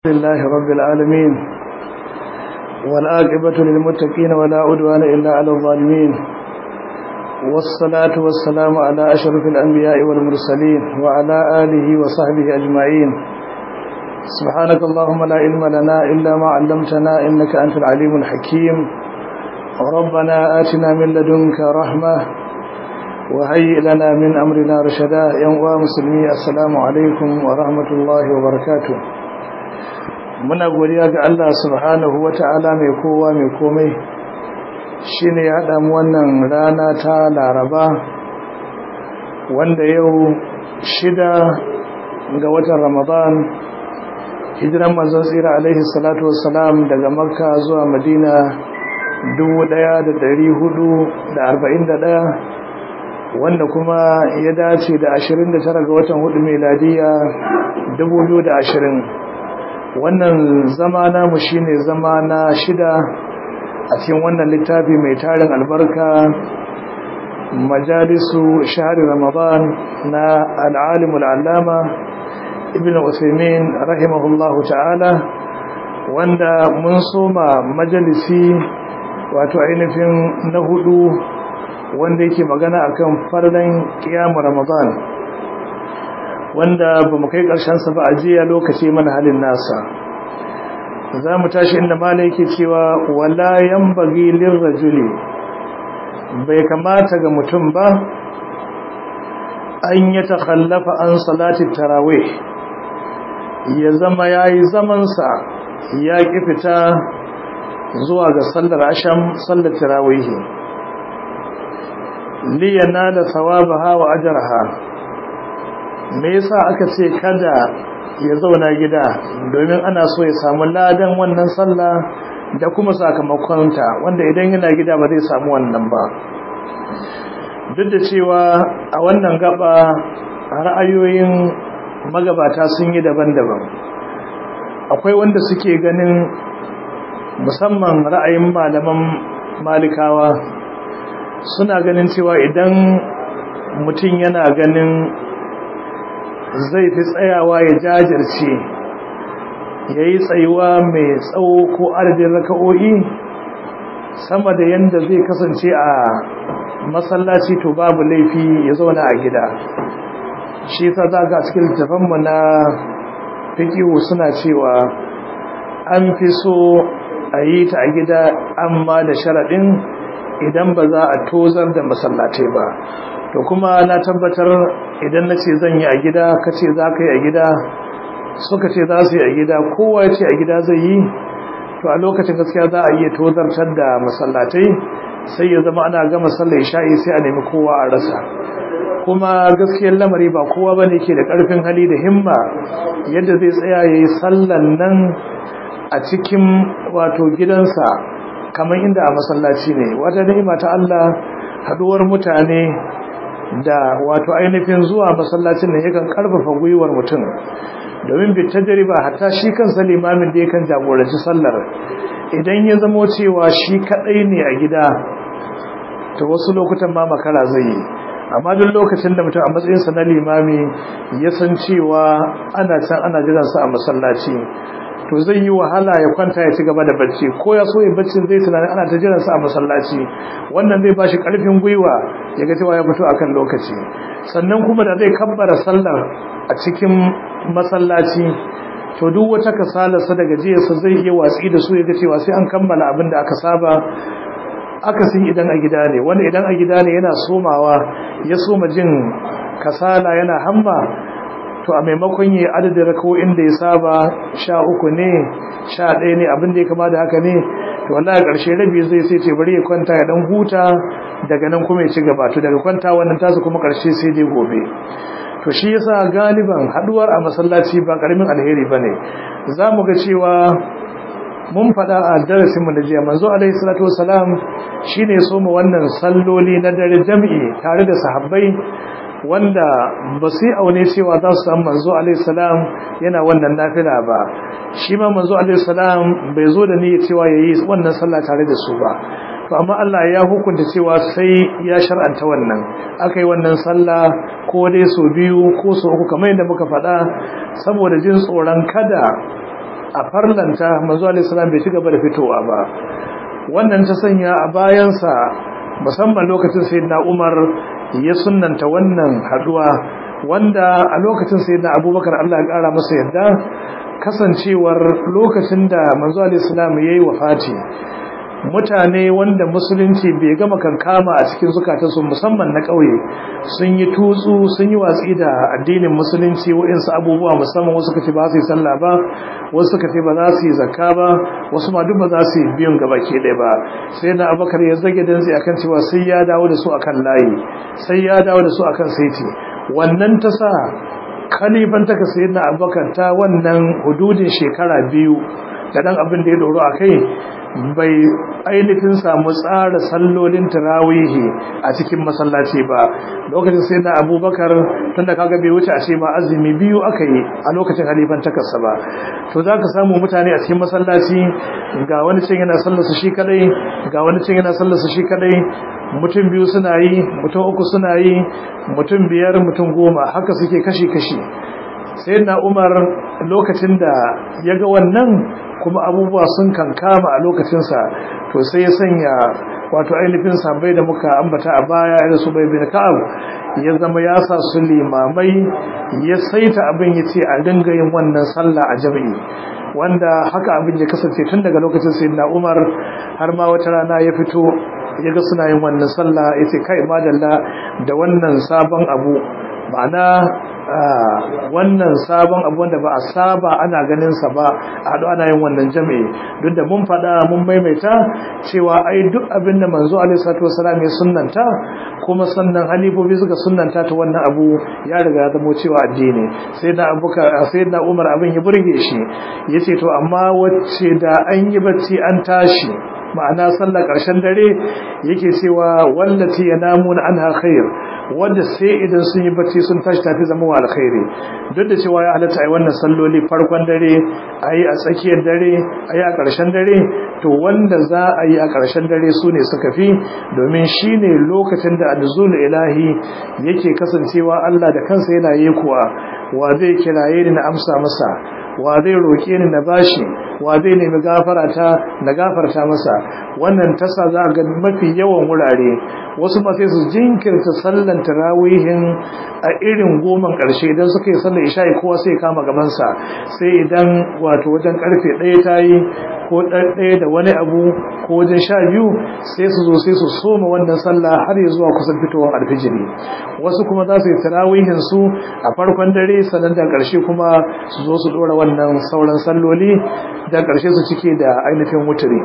لله رب العالمين والآقبة للمتقين ولا عدوان إلا على الظالمين والصلاة والسلام على أشرف الأنبياء والمرسلين وعلى آله وصحبه أجمعين سبحانك اللهم لا علم لنا إلا ما علمتنا إنك أنت العليم الحكيم ربنا آتنا من لدنك رحمة وهيئ لنا من أمرنا رشدا ينوى مسلمي السلام عليكم ورحمة الله وبركاته muna godiya ga Allah subhanahu wata'ala mai kowa mai komai shine ya haɗa mu wannan rana ta Laraba wanda yau shida ga watan Ramadan hijiran manzon tsira alaihi salatu wassalam daga Makka zuwa Madina 1441 wanda kuma ya dace da 29 ga watan hudu miladiya 2020 wannan zama namu shine zama na shida a cikin wannan littafi mai tarin albarka majalisu shahari ramadan na al'alimul allama ibn usaimin rahimahullahu ta'ala wanda mun soma majalisi wato ainihin na hudu wanda yake magana akan farlan kiyamu ramadan wanda ba mu kai sa ba a jiya lokaci mana halin nasa za mu tashi inda mala yake cewa wala yambagi lirrajuli bai kamata ga mutum ba an ya takhallafa an salati tarawih ya zama yayi zamansa ya ki fita zuwa ga sallar asham sallar tarawih li yanala thawabaha wa ajraha me yasa aka ce kada ya zauna gida domin ana so ya samu ladan wannan sallah da kuma sakamakonta wanda idan yana gida ba zai samu wannan ba duk da cewa a wannan gaba ra'ayoyin magabata sun yi daban-daban akwai wanda suke ganin musamman ra'ayin malaman malikawa suna ganin cewa idan mutum yana ganin zai fi tsayawa ya jajirce ya yi tsayuwa mai tsawo ko adadin raka'o'i sama da yadda zai kasance a masallaci to babu laifi ya zauna a gida shi ta zaga cikin littafanmu na fikihu suna cewa an fi so a yi ta a gida amma da sharaɗin idan ba za a tozar da masallatai ba to kuma na tabbatar idan na ce zan yi a gida ka ce za ka yi a gida suka ce za su yi a gida kowa ya ce a gida zai yi to a lokacin gaskiya za a iya tozartar da masallatai sai ya zama ana gama sallar isha'i sai a nemi kowa a rasa kuma gaskiyar lamari ba kowa ba ne ke da ƙarfin hali da himma yadda zai tsaya ya yi sallan nan a cikin wato gidansa kamar inda a masallaci ne wata ni'ima ta Allah haduwar mutane da wato ainihin zuwa masallacin ne yakan karfafa gwiwar mutum domin bi tajriba hatta shi kansa limamin da yakan jagoranci sallar idan ya zamo cewa shi kadai ne a gida to wasu lokutan ma makara zai yi amma duk lokacin da mutum a matsayinsa na limami ya san cewa ana can ana jiransa a masallaci to zai yi wahala ya kwanta ya ci gaba da bacci ko ya so ya baccin zai tunanin ana ta jiransa a masallaci wannan zai bashi karfin gwiwa ya ga cewa ya fito akan lokaci sannan kuma da zai kabbara sallar a cikin masallaci to duk wata kasalarsa da gajiyarsa zai iya watsi da su ya ga cewa sai an kammala abin da aka saba akasin idan a gida ne wanda idan a gida ne yana somawa ya soma jin kasala yana hamma to a maimakon yi adadin rakawoyin da ya saba sha uku ne sha ɗaya ne abin da ya kama da haka ne to wallahi ƙarshe rabi zai sai ce bari ya kwanta ya dan huta daga nan kuma ya ci gaba to daga kwanta wannan tasu kuma ƙarshe sai dai gobe to shi yasa galiban haduwar a masallaci ba karamin alheri bane zamu ga cewa mun faɗa a darasin mu na jiya manzo alaihi salatu wasalam shine so mu wannan salloli na dare jami'i tare da sahabbai wanda ba su aune cewa za su samu manzo alaihissalam yana wannan nafila ba shi ma manzo alaihissalam bai zo da niyyar cewa yayi wannan sallah tare da su ba to amma Allah ya hukunta cewa sai ya shar'anta wannan aka yi wannan sallah ko dai so biyu ko so uku kamar yadda muka faɗa saboda jin tsoron kada a farlanta manzo alaihi salam bai ci gaba da fitowa ba wannan ta sanya a bayansa musamman lokacin sayyidina Umar ya sunnanta wannan haduwa wanda a lokacin sayyidina Abubakar Allah ya kara masa yadda kasancewar lokacin da manzo alaihi salam yayi wafati mutane wanda musulunci bai gama kankama a cikin zukatansu musamman na ƙauye sun yi tutsu sun yi watsi da addinin musulunci wa'insu abubuwa musamman wasu kace ba su yi sallah ba wasu kace ba za su yi zakka ba wasu ma duk ba za su yi biyun gaba ke ɗaya ba sai na abakar ya zage danzi akan cewa sai ya dawo da su akan layi sai ya dawo da su akan saiti wannan ta sa kalifan taka sayyidina abubakar ta wannan hududin shekara biyu da dan abin da ya doro a kai bai ainihin samu tsara sallolin tarawihi a cikin masallaci ba lokacin sai na abubakar tunda kaga bai wuce a ce ma azumi biyu aka yi a lokacin halifan takarsa ba to za ka samu mutane a cikin masallaci ga wani cin yana sallarsa shi kadai ga wani cin yana sallarsa shi kadai mutum biyu suna yi mutum uku suna yi mutum biyar mutum goma haka suke kashi-kashi sai na umar lokacin da ya ga wannan kuma abubuwa sun kankama a lokacinsa to sai ya sanya wato ainihin sabai da muka ambata a baya da su bai bin ka'ab ya zama ya sa su limamai ya saita abin ya ce a dinga yin wannan sallah a jami'i wanda haka abin ya kasance tun daga lokacin sayyidina umar har ma wata rana ya fito ya ga suna yin wannan sallah ya ce kai madalla da wannan sabon abu ma'ana wannan sabon abu wanda ba a saba ana ganin sa ba a haɗu ana yin wannan jami'i duk da mun faɗa mun maimaita cewa ai duk abin da manzo alaihi salatu wasalam ya sunnanta kuma sannan halifofi suka sunnanta ta wannan abu ya riga ya zama cewa addini sai da abuka sai da Umar abin ya burge shi yace to amma wacce da an yi bacci an tashi ma'ana sallar ƙarshen dare yake cewa wallati yanamuna anha khair wanda sai idan sun yi bacci sun tashi tafi zama wa alkhairi duk da cewa ya halatta ai wannan salloli farkon dare ayi a tsakiyar dare ayi a ƙarshen dare to wanda za a yi a ƙarshen dare su ne suka fi domin shine lokacin da anzul ilahi yake kasancewa Allah da kansa yana yi kuwa wa zai kiraye ni na amsa masa wa zai roƙe ni na bashi wa zai nemi gafarata na gafarta masa wannan tasa za ga mafi yawan wurare wasu ma sai su jinkirta sallan tarawihin a irin goman ƙarshe idan suka yi sallar isha'i kowa sai kama gabansa sai idan wato wajen karfe ɗaya ta yi ko ɗaya da wani abu ko wajen sha biyu sai su zo sai su soma wannan sallah har ya zuwa kusan fitowar alfijiri wasu kuma za su yi tarawihin su a farkon dare sannan da ƙarshe kuma su zo su ɗora wannan sauran salloli da ƙarshe su cike da ainihin wuturi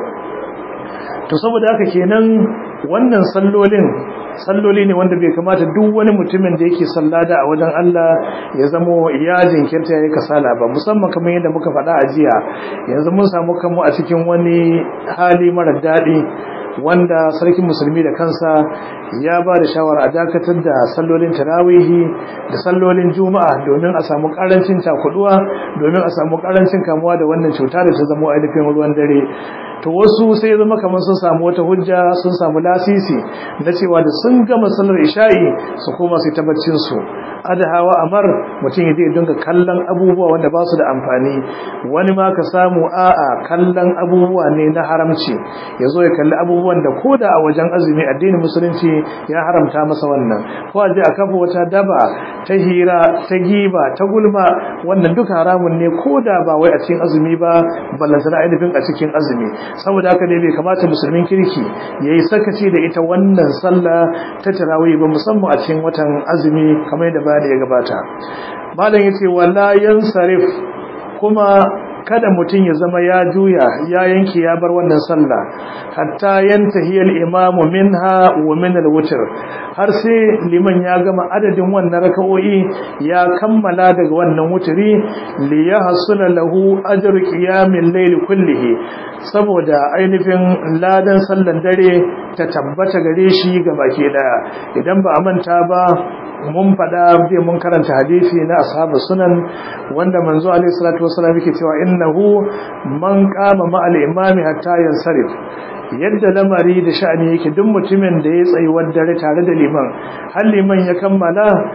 to saboda haka kenan wannan sallolin salloli ne wanda bai kamata duk wani mutumin da yake sallada a wajen Allah ya zamo ya jinkirta ya kasala ba musamman kamar yadda muka faɗa a jiya yanzu mun samu kanmu a cikin wani hali mara daɗi wanda sarkin musulmi da kansa ya ba da shawara a dakatar da sallolin tarawihi da sallolin juma'a domin a samu karancin takuduwa domin a samu karancin kamuwa da wannan cuta da ta zama ainihin ruwan dare to wasu sai zama kamar sun samu wata hujja sun samu lasisi na cewa da sun gama sallar isha'i su koma su ta baccin su adahawa amar mutum ya je dinga kallon abubuwa wanda ba su da amfani wani ma ka samu a'a kallon abubuwa ne na haramci ya zo ya kalli abubuwan da koda a wajen azumi addinin musulunci ya haramta masa wannan ko a je a kafa wata daba ta hira ta giba ta gulma wannan duka haramun ne koda ba wai a cikin azumi ba ballantana ainihin a cikin azumi saboda haka ne bai kamata musulmin kirki yayi sakaci da ita wannan sallah ta tarawih ba musamman a cikin watan azumi kamar yadda bayani ya gabata malam yace wala yansarif kuma kada mutum ya zama ya juya ya yanke ya bar wannan sallah hatta yantahi al-imam minha wa min al-witr har sai liman ya gama adadin wannan raka'o'i ya kammala daga wannan wutri li yahsula lahu ajru qiyamil layl kullihi saboda ainihin ladan sallan dare ta tabbata gare shi ga baki daya idan ba a manta ba mun faɗa bai mun karanta hadisi na ashabu sunan wanda manzo alaihi salatu wasallam yake cewa innahu man qama ma al-imami hatta yansarif yadda lamari da sha'ani yake duk mutumin da ya tsayi dare tare da liman har liman ya kammala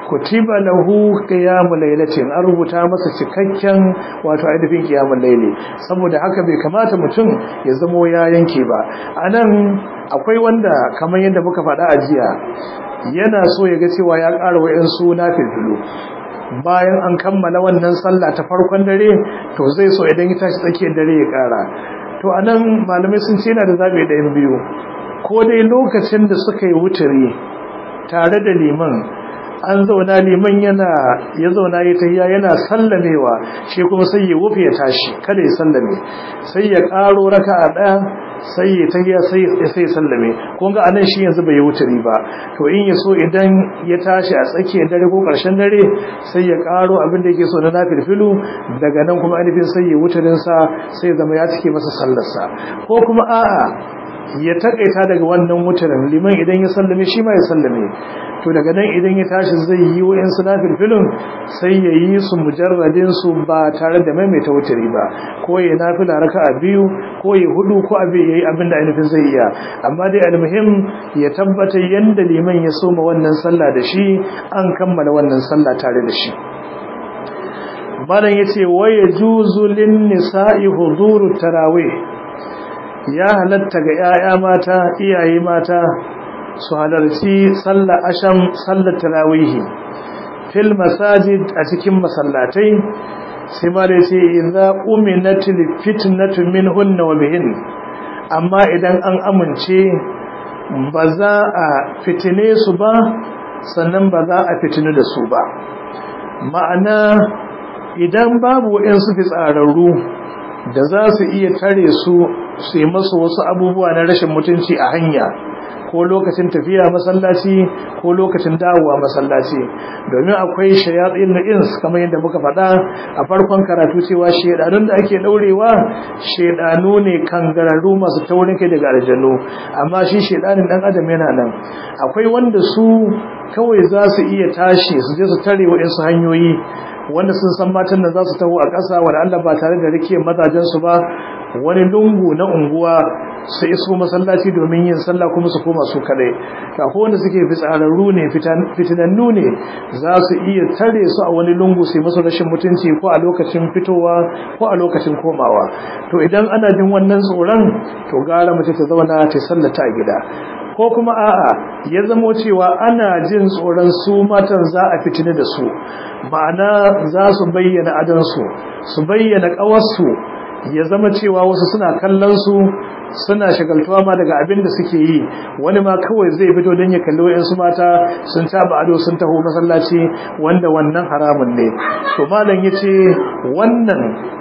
kutiba lahu qiyamul lailatin an rubuta masa cikakken wato ainihin qiyamul laili saboda haka bai kamata mutum ya zamo ya yanke ba anan akwai wanda kamar yadda muka faɗa a jiya yana so ya ga cewa ya ƙara wa'in suna filfilu bayan an kammala wannan sallah ta farkon dare to zai so idan ya tashi tsakiyar dare ya ƙara to anan malamai sun ce yana da zaɓi ɗayan biyu ko dai lokacin da suka yi wuturi tare da liman an zauna liman yana ya zauna ya tahiya yana sallamewa shi kuma sai ya wufe ya tashi kada ya sallame sai ya karo raka'a daya sai ya tahiya sai sai ya sallame kun ga anan shi yanzu bai wuce ba to in ya so idan ya tashi a tsakiyar dare ko karshen dare sai ya karo abin da yake so na nafilfilu daga nan kuma ainihin sai ya wuturin sa sai zama ya cike masa sallarsa ko kuma a'a ya takaita daga wannan wuturin liman idan ya sallame shi ma ya sallame to daga nan idan ya tashi zai yi wa'in su nafilfilin sai ya yi su mujarradin su ba tare da maimaita wuturi ba ko ya nafila raka a biyu ko ya hudu ko abin ya yi abin da ainihin zai iya amma dai almuhim ya tabbatar yadda liman ya soma wannan sallah da shi an kammala wannan sallah tare da shi malam yace waya juzu lin nisa'i huduru tarawih ya halatta ga 'ya'ya mata iyaye mata su halarci sallar asham sallar tarawihi fil masajid a cikin masallatai sai ma da ce idza uminatil fitnatu minhunna wa bihin amma idan an amince ba za a fitine su ba sannan ba za a fitinu da su ba ma'ana idan babu waɗansu fitsararru da za su iya tare su su yi masu wasu abubuwa na rashin mutunci a hanya ko lokacin tafiya masallaci ko lokacin dawowa masallaci domin akwai shayatsin na ins kamar yadda muka faɗa a farkon karatu cewa shedanun da ake daurewa shedanu ne kangararru masu taurin kai daga aljanu amma shi shedanin dan adam yana nan akwai wanda su kawai za su iya tashi su je su tare waɗansu hanyoyi wanda sun san matan da za su taho a ƙasa wanda Allah ba tare da rikiyar mazajensu ba wani lungu na unguwa su iso masallaci domin yin sallah kuma su koma su kadai ko wanda suke fitsararru ne fitinannu ne za su iya tare su a wani lungu su masu rashin mutunci ko a lokacin fitowa ko a lokacin komawa to idan ana jin wannan tsoron to gara mace ta zauna ta sallata a gida ko kuma a'a ya zamo cewa ana jin tsoron su matan za a fitina da su ma'ana za su bayyana adansu su bayyana ƙawarsu ya zama cewa wasu suna kallon su suna shagaltuwa ma daga abin da suke yi wani ma kawai zai fito don ya kalli wayansu mata sun taba ado sun taho masallaci wanda wannan haramun ne to malam yace wannan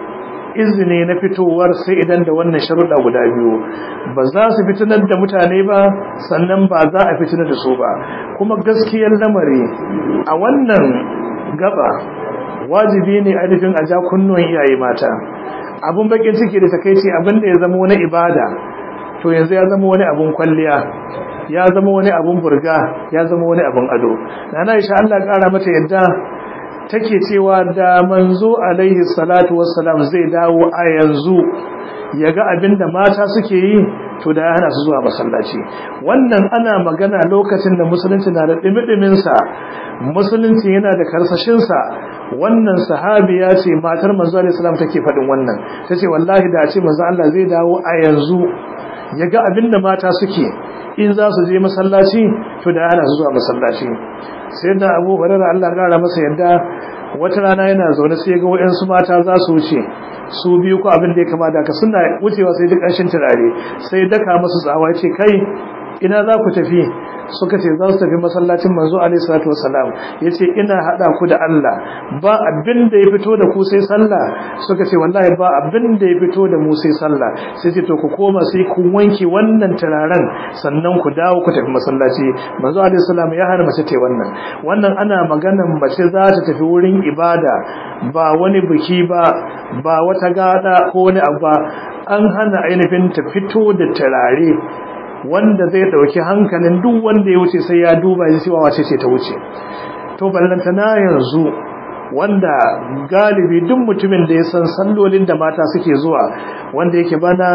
izini na fitowar sai idan da wannan sharuɗa guda biyu ba za su fitinar da mutane ba sannan ba za a fitinar da su ba kuma gaskiyar lamari a wannan gaba wajibi ne ainihin a ja kunnuwan iyaye mata abun bakin ciki da takeici abin da ya zama wani ibada to yanzu ya zama wani abun kwalliya ya zama wani abun burga ya zama wani abun ado nana insha Allah kara mata yadda take cewa da manzo alaihi salatu wassalam zai dawo a yanzu ya ga abinda mata suke yi to da hana su zuwa masallaci wannan ana magana lokacin da musulunci na da dimi-diminsa musulunci yana da karsashinsa wannan sahabiya ce matar manzo alaihi salam take faɗin wannan tace wallahi da ce manzo Allah zai dawo a yanzu ya ga abinda mata suke in za su je masallaci to da hana su zuwa masallaci sai da Abu Hurairah Allah ya kara masa yadda wata rana yana zaune sai ga wayansu mata za su wuce su biyu ko abin da ya kama da ka suna wucewa sai duk ƙarshen turare sai daka musu tsawa ce kai ina za ku tafi suka ce za su tafi masallacin manzo alaihi salatu wassalam yace ina hada ku da Allah ba abin da ya fito da ku sai sallah suka ce wallahi ba abin da ya fito da mu sai sallah sai ce to ku koma sai ku wanke wannan turaren sannan ku dawo ku tafi masallaci manzo alaihi salam ya hana mace ta wannan wannan ana maganan mace za ta tafi wurin ibada ba wani biki ba ba wata gada ko wani abu ba an hana ainihin ta fito da turare wanda zai dauki hankalin duk wanda ya wuce sai ya duba shi cewa wace ce ta wuce to ballantana yanzu wanda galibi duk mutumin da ya san sallolin da mata suke zuwa wanda yake bana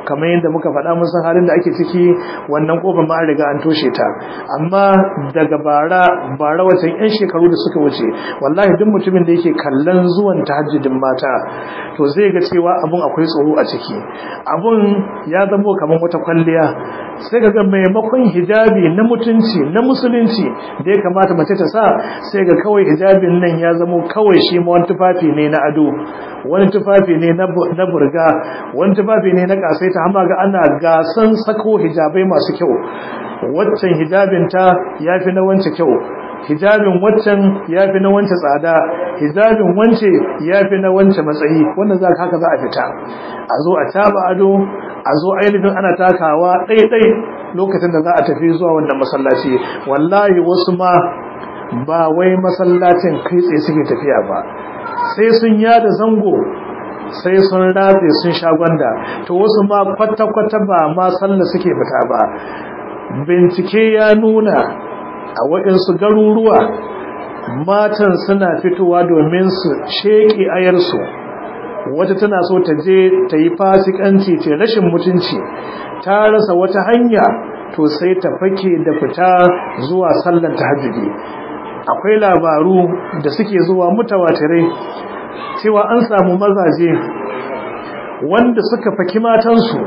kamar yadda muka faɗa mun san halin da ake ciki wannan kofar ma an riga an toshe ta amma daga bara bara watan yan shekaru da suka wuce wallahi duk mutumin da yake kallon zuwan tahajjudin mata to zai ga cewa abun akwai tsoro a ciki abun ya zamo kamar wata kwalliya sai ga maimakon hijabi na mutunci na musulunci da ya kamata mace ta sa sai ga kawai hijabin nan ya zamo kawai shi ma wani tufafi ne na ado wani tufafi ne na burga wani tufafi ne na kasaita amma ga ana gasan sako hijabai masu kyau waccan hijabinta ya fi na wance kyau hijabin waccan ya fi na wance tsada hijabin wance ya fi na wance matsayi wannan za haka za a fita a zo a taba ado a zo ainihin ana takawa ɗaiɗai lokacin da za a tafi zuwa wannan masallaci wallahi wasu ma ba wai masallacin kai tsaye suke tafiya ba sai sun yada zango sai sun ratse sun sha gwanda to wasu ma kwata-kwata ba ma sallah suke fita ba bincike ya nuna a waɗansu garuruwa matan suna fitowa domin su sheƙi ayarsu wata tana so ta je ta yi fasikanci ce rashin mutunci ta rasa wata hanya to sai ta fake da fita zuwa sallan tahajjudi akwai labaru da suke zuwa mutawatirai cewa an samu mazaje wanda suka faki matansu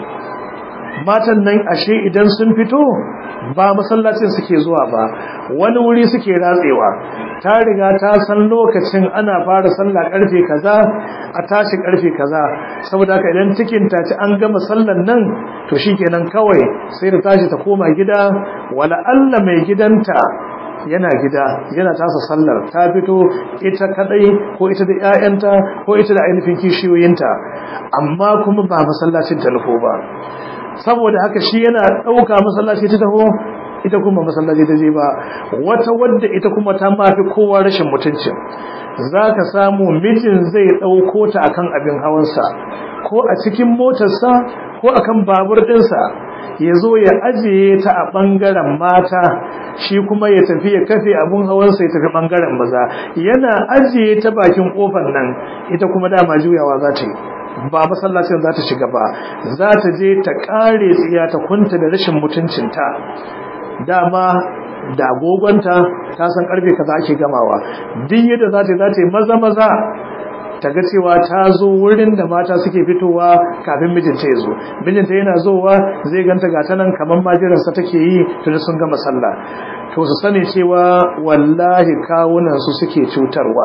matan nan ashe idan sun fito ba masallacin suke zuwa ba wani wuri suke ratsewa ta riga ta san lokacin ana fara sallah karfe kaza a tashi karfe kaza saboda haka idan cikin ta ci an gama sallan nan to shikenan kawai sai da tashi ta koma gida wala Allah mai gidanta yana gida yana tasa sallar ta fito ita kadai ko ita da ƴaƴanta ko ita da ainihin kishiyoyinta amma kuma ba masallacin ta nufo ba saboda haka shi yana dauka masallaci ta taho ita kuma masallaci ta je ba wata wadda ita kuma ta mafi kowa rashin mutuncin zaka samu mijin zai dauko ta akan abin hawansa ko a cikin motarsa ko akan babur dinsa ya zo ya ajiye ta a ɓangaren mata shi kuma ya tafi ya kafe abun hawansa ya tafi ɓangaren maza yana ajiye ta bakin ƙofar nan ita kuma dama juyawa za ta yi ba masallacin za ta shiga ba za ta je ta ƙare tsiya ta kunta da rashin mutuncinta dama da agogonta ta san ƙarfe kaza ake gamawa duk yadda za ta yi za ta yi maza maza ta ga cewa ta zo wurin da mata suke fitowa kafin mijinta ya zo mijinta yana zowa zai ganta ga ta nan kamar majiransa take yi tun sun gama sallah to su sani cewa wallahi kawunan su suke cutarwa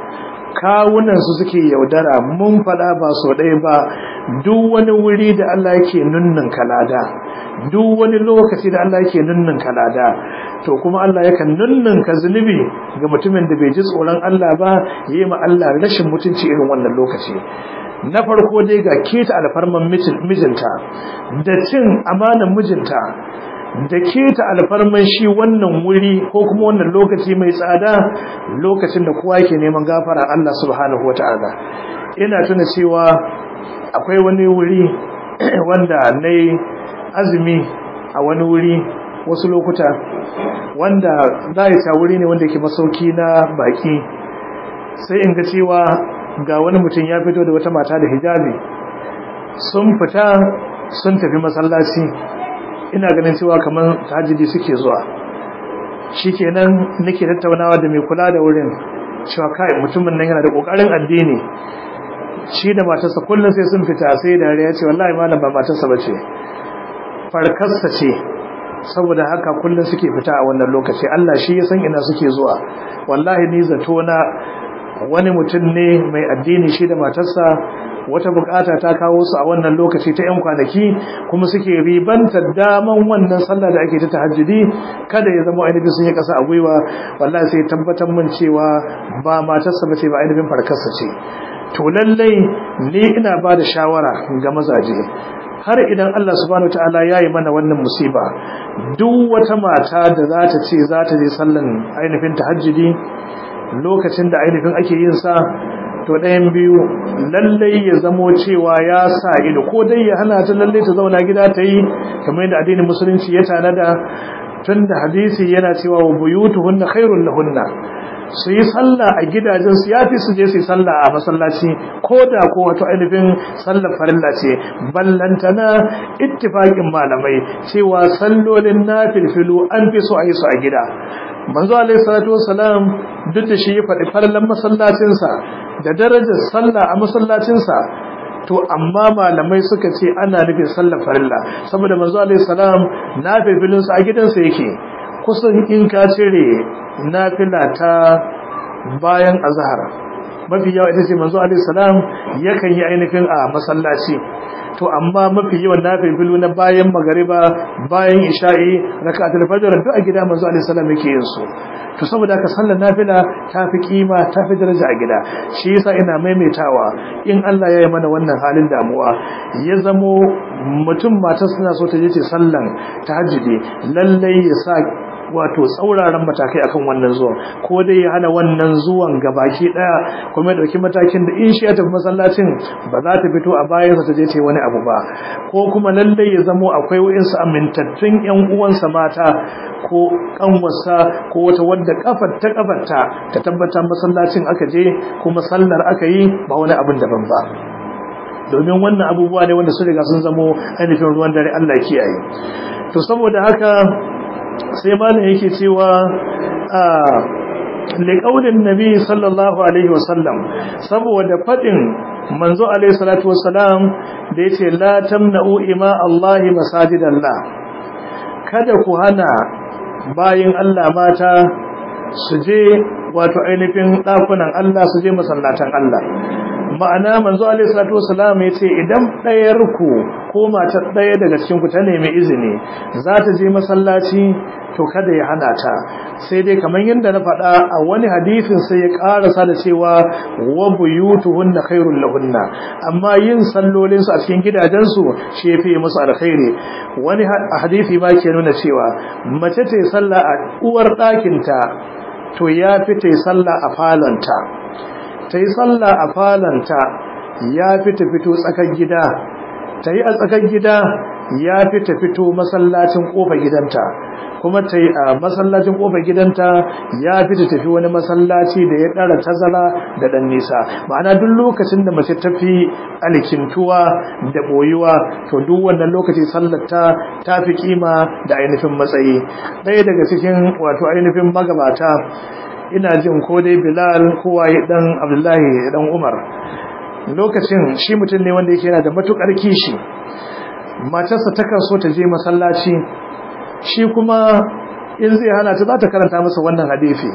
kawunan su suke yaudara mun fada ba so ɗaya ba duk wani wuri da Allah yake nunnun kalada duk wani lokaci da Allah yake nunnun kalada to kuma Allah yakan nunnunka zunubi ga mutumin da bai ji tsoron Allah ba yayi ma Allah rashin mutunci irin wannan lokaci na farko dai ga keta alfarman mijinta da cin amanan mijinta da keta alfarman shi wannan wuri ko kuma wannan lokaci mai tsada lokacin da kowa yake neman gafara Allah subhanahu wataala ina tuna cewa akwai wani wuri wanda nayi azumi a wani wuri wasu lokuta wanda za a ta wuri ne wanda ke masauki na baki sai in ga cewa ga wani mutum ya fito da wata mata da hijabi sun fita sun tafi masallaci ina ganin cewa kamar tahajjudi suke zuwa shikenan nake tattaunawa da mai kula da wurin cewa kai mutumin nan yana da kokarin addini shi da matarsa kullum sai sun fita sai dariya ce wallahi malam ba matarsa bace farkarsa ce saboda haka kullum suke fita a wannan lokaci Allah shi ya san ina suke zuwa wallahi ni zato na wani mutum ne mai addini shi da matarsa wata bukata ta kawo su a wannan lokaci ta 'yan kwanaki kuma suke ribantar daman wannan sallah da ake ta tahajjudi kada ya zama ainihin sun yi kasa a gwiwa wallahi sai tabbatar mun cewa ba matarsa ba ce ba ainihin farkarsa ce to lallai ni ina ba da shawara ga mazaje har idan Allah subhanahu wataala yayi mana wannan musiba duk wata mata da za ta ce za ta je sallan ainihin tahajjudi lokacin da ainihin ake yin sa to ɗayan biyu lallai ya zamo cewa ya sa ido ko dai ya hana ta lallai ta zauna gida ta yi kamar yadda addinin musulunci ya tanada tun da hadisi yana cewa wa buyutuhunna khairul lahunna su yi sallah a gidajensu ya fi su je su yi sallah a masallaci ko da ko wato ainihin sallar farilla ce ballantana ittifaƙin malamai cewa sallolin na filfilu an fi so a yi su a gida manzo alaihi salatu wassalam duk da shi ya faɗi farlan masallacinsa da darajar sallah a masallacinsa to amma malamai suka ce ana nufin sallar farilla saboda manzo alaihi salam na filfilin sa a gidansa yake kusan in ka cire nafila ta bayan azhar mafi yawa ita ce manzo alaihi salam yakan yi ainihin a masallaci to amma mafi yawan nafilu na bayan magariba bayan isha'i rak'atul fajr duk a gida manzo alaihi salam yake yin su to saboda haka sallar nafila ta fi kima ta fi daraja a gida shi yasa ina maimaitawa in Allah ya yi mana wannan halin damuwa ya zamo mutum matar suna so ta je ce sallan tahajjudi lallai ya sa wato tsauraran matakai akan wannan zuwan ko dai ya hana wannan zuwan gabaki daya kuma ya dauki matakin da in shi ya tafi masallacin ba za ta fito a bayan sa ta je ta wani abu ba ko kuma lalle ya zamo akwai wayansu amintattun yan uwansa mata ko kanwarsa ko wata wadda kafar ta kafarta ta tabbatar masallacin aka je kuma sallar aka yi ba wani abin daban ba domin wannan abubuwa ne wanda su riga sun zamo ainihin ruwan dare Allah kiyaye to saboda haka sai malam yake cewa a liƙaunin nabi sallallahu alaihi wasallam saboda faɗin manzo alaihi salatu wasalam da ya ce la tamna'u ima Allahi masajidallah kada ku hana bayin Allah mata su je wato ainihin ɗakunan Allah su je masallatan Allah ma'ana manzo alaihi salatu wasalam ya ce idan ɗayar ku ko matar ɗaya daga cikin ku ta nemi izini za ta je masallaci to kada ya hana ta sai dai kamar yadda na faɗa a wani hadisin sai ya ƙarasa da cewa wa buyutuhunna khairul lahunna amma yin sallolin su a cikin gidajensu shi yafi musu alkhairi wani hadisi ba ke nuna cewa mace ta yi sallah a uwar ɗakinta to ya fi ta yi sallah a falonta ta yi sallah a falonta ya fi ta fito tsakar gida ta yi a tsakar gida ya fi ta fito masallacin ƙofar gidanta kuma ta yi a masallacin ƙofar gidanta ya fi ta tafi wani masallaci da ya ɗara tazara da ɗan nisa ma'ana duk lokacin da mace ta fi alkintuwa da ɓoyuwa to duk wannan lokaci sallarta ta fi kima da ainihin matsayi ɗaya daga cikin wato ainihin magabata ina jin ko dai bilal kowa ya ɗan abdullahi ɗan umar lokacin shi mutum ne wanda yake yana da matuƙar kishi matarsa takan so ta je masallaci shi kuma in zai hana ta za ta karanta masa wannan hadisi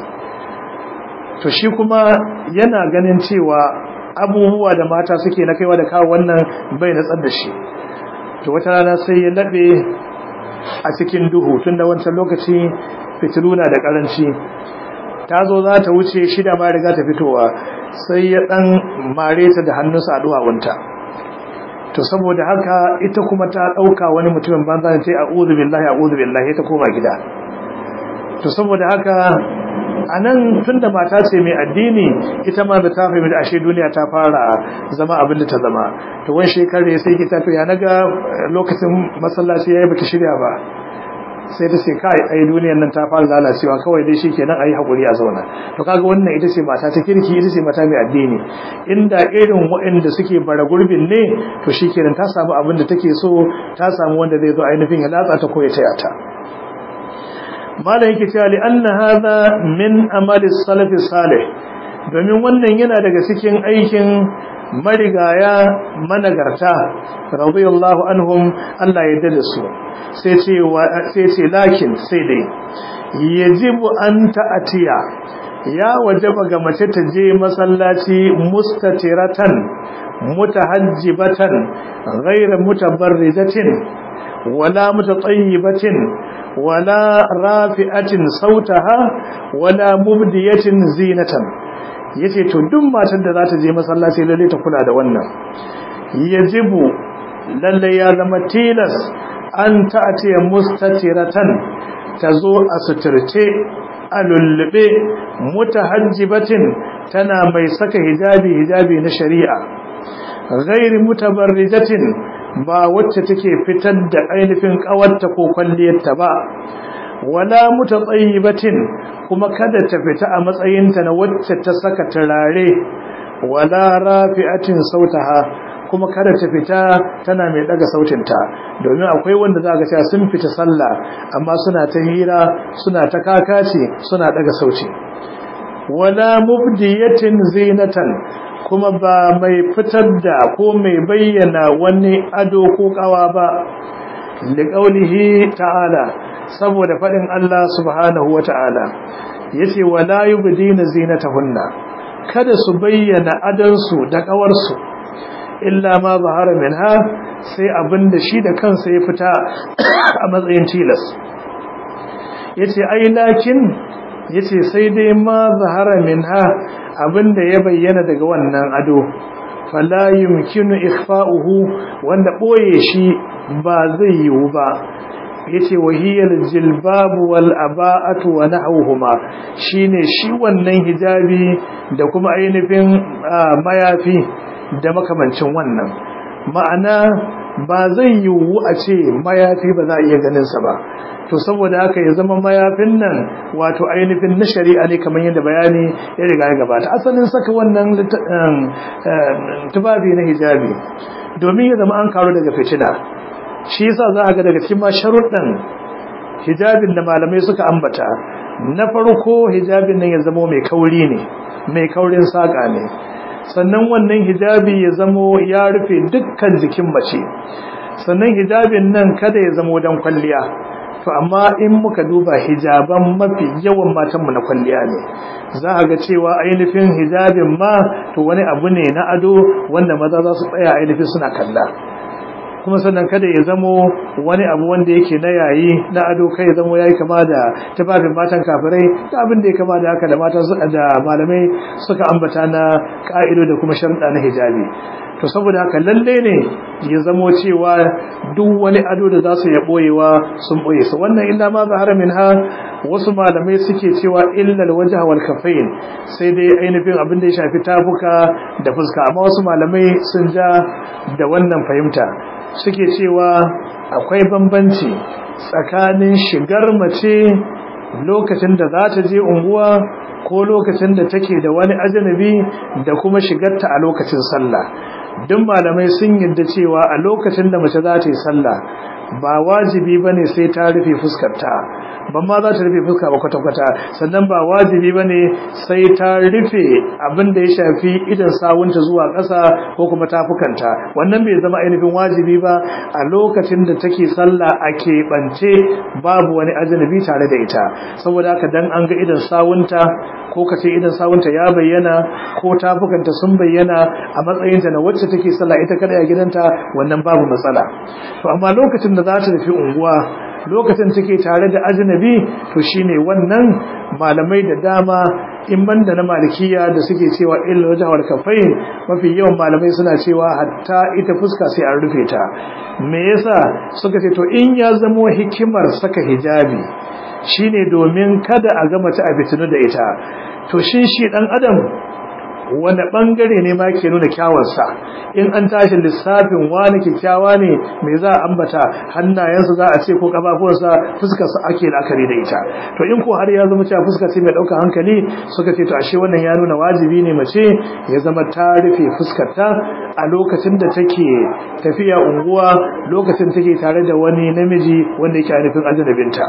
to shi kuma yana ganin cewa abubuwa da mata suke na kaiwa da kawo wannan bai natsar da shi to wata rana sai ya laɓe a cikin duhu tun da wancan lokaci fitilu na da ƙaranci ta zo za ta wuce shida ma riga ta fitowa sai ya ɗan mare ta da hannunsa a duwawunta to saboda haka ita kuma ta dauka wani mutumin banza ne sai a'udhu billahi a'udhu billahi ta koma gida to saboda haka anan tunda mata ce mai addini ita ma da ta fahimci da ashe duniya ta fara zama abin da ta zama to wani shekare sai ki ta to ya naga lokacin masallaci yayi baki shirya ba sai ta ce kai ai duniyar nan ta fara lalacewa kawai dai shikenan ayi hakuri a zauna to kaga wannan ita ce mata ta kirki ita ce mata mai addini inda irin waɗanda suke bara gurbin ne to shikenan ta samu abin da take so ta samu wanda zai zo ainihin ya latsa ta ko ya taya ta malam yake cewa li anna hadha min amali salaf salih domin wannan yana daga cikin aikin marigaya managarta radiyallahu anhum Allah ya dade su sai ce sai ce lakin sai dai yajibu an ta'atiya ya wajaba ga mace ta je masallaci mustatiratan mutahajjibatan ghayra mutabarrijatin wala mutatayyibatin wala rafi'atin sautaha wala mubdiyatin zinatan yace to duk matan da za ta je masallaci lalle ta kula da wannan yajibu lalle ya zama tilas an ta'ati mustatiratan tazo a suturce a lullube mutahajjibatin tana mai saka hijabi hijabi na shari'a ghairi mutabarrijatin ba wacce take fitar da ainihin kawarta ko kwalliyarta ba wala mutatayyibatin kuma kada ta fita a matsayinta na wacce ta saka turare wala rafi'atin sautaha kuma kada ta fita tana mai daga sautinta domin akwai wanda za ga cewa sun fita sallah amma suna ta hira suna ta kakaci suna daga sauti wala mubdiyatin zinatan kuma ba mai fitar da ko mai bayyana wani ado ko kawa ba liqaulihi ta'ala saboda fadin Allah subhanahu wata'ala yace wala yubdina zinatahunna kada su bayyana adansu da kawarsu illa ma zahara minha sai abinda shi da kansa ya fita a matsayin tilas yace ai lakin yace sai dai ma zahara minha abinda ya bayyana daga wannan ado fala yumkinu ikhfa'uhu wanda boye shi ba zai yiwu ba yace wahiyal jilbab wal aba'atu wa nahwuhuma shine shi wannan hijabi da kuma ainihin mayafi da makamancin wannan ma'ana ba zai yiwu a ce mayafi ba za a iya ganin sa ba to saboda haka ya zama mayafin nan wato ainihin na shari'a ne kamar yadda bayani ya riga ya gabata asalin saka wannan tufafi na hijabi domin ya zama an karo daga fitina shi yasa za a ga daga cikin ma sharuɗan hijabin da malamai suka ambata na farko hijabin nan ya zama mai kauri ne mai kaurin saƙa ne sannan wannan hijabi ya zamo ya rufe dukkan jikin mace sannan hijabin nan kada ya zamo dan kwalliya to amma in muka duba hijaban mafi yawan matanmu na kwalliya ne za a ga cewa ainihin hijabin ma to wani abu ne na ado wanda maza za su tsaya ainihin suna kalla kuma sannan kada ya zamo wani abu wanda yake na yayi na ado kai ya zamo yayi kama da tafafin matan kafirai da abin da ya kama da haka da matan da malamai suka ambata na ka'ido da kuma sharuɗa na hijabi to saboda haka lalle ne ya zamo cewa duk wani ado da za su ya boyewa sun boye su wannan illa ma zahara ha wasu malamai suke cewa illal wajha wal kafain sai dai ainihin abin da ya shafi tafuka da fuska amma wasu malamai sun ja da wannan fahimta suke cewa akwai bambanci tsakanin shigar mace lokacin da za ta je unguwa ko lokacin da take da wani ajanabi da kuma shigarta a lokacin sallah duk malamai sun yadda cewa a lokacin da mace za ta yi sallah ba wajibi bane sai ta rufe fuskarta ban ma za ta rufe fuska ba kwata-kwata sannan ba wajibi bane sai ta rufe abin da ya shafi idan sawunta zuwa ƙasa ko kuma tafukanta wannan bai zama ainihin wajibi ba a lokacin da take sallah a keɓance babu wani ajanabi tare da ita saboda haka dan an ga idan sawunta ko ka ce idan sawunta ya bayyana ko tafukanta sun bayyana a matsayinta na wacce take sallah ita kada a gidanta wannan babu matsala to amma lokacin da za ta tafi unguwa lokacin take tare da ajnabi to shine wannan malamai da dama in banda na malikiya da suke cewa illa wajha wal kafain mafi yawan malamai suna cewa hatta ita fuska sai an rufe ta me yasa suka ce to in ya zamo hikimar saka hijabi shine domin kada a ga mace a fitinu da ita to shin shi dan adam wanda bangare ne ma ke nuna kyawarsa in an tashi lissafin wani kyakkyawa ne me za a ambata hannayensa za a ce ko kafafuwarsa fuskarsa ake la'akari da ita to in ko har ya zama cewa fuska ce mai ɗaukar hankali suka ce to ashe wannan ya nuna wajibi ne mace ya zama ta rufe fuskarta a lokacin da take tafiya unguwa lokacin take tare da wani namiji wanda yake ainihin ajnabinta